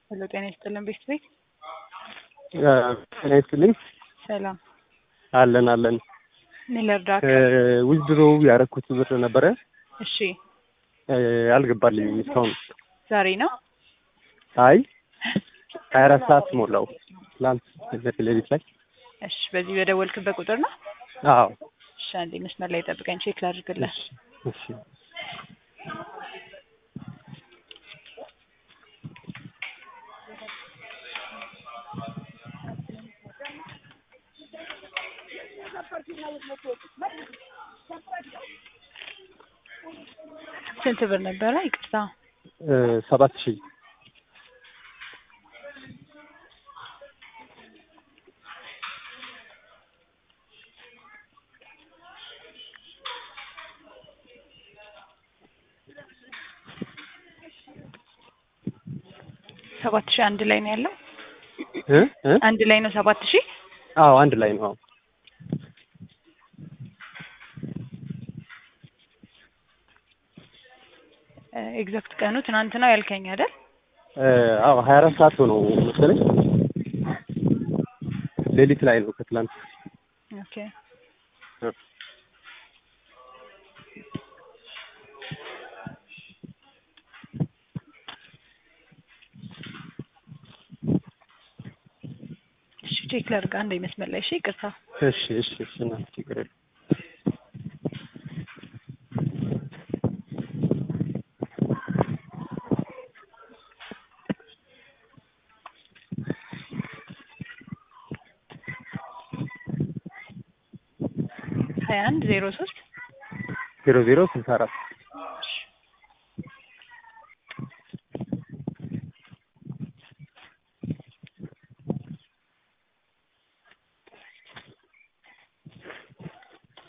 ሄሎ ጤና ይስጥልን ቤት ቤት ጤና ይስጥልኝ። ሰላም አለን አለን። ምን ልርዳክ? ዊዝድሮ ያደረኩት ብር ነበረ እሺ አልገባልኝም እስካሁን። ዛሬ ነው አይ ሀያ አራት ሰዓት ሞላው ትላንት ሌሊት ላይ። እሺ በዚህ በደወልክበት ቁጥር ነው? አዎ እሺ አንዴ መስመር ላይ ጠብቀኝ ቼክ ላድርግልህ። እሺ እሺ ስንት ብር ነበረ? ይቅርታ ሰባት ሺህ ሰባት ሺህ አንድ ላይ ነው ያለው? እ እ አንድ ላይ ነው ሰባት ሺህ? አዎ አንድ ላይ ነው። አዎ ኤግዛክት ቀኑ ትናንት ነው ያልከኝ አይደል? አዎ ሀያ አራት ሰዓት ሆነው መሰለኝ ሌሊት ላይ ነው ከትላንት ኦኬ እሺ ቼክ ላድርግ አንዴ መስመር ላይ እሺ ይቅርታ እሺ እሺ እሺ እና ችግር የለም ሀያ አንድ ዜሮ ሶስት ዜሮ ዜሮ ስልሳ አራት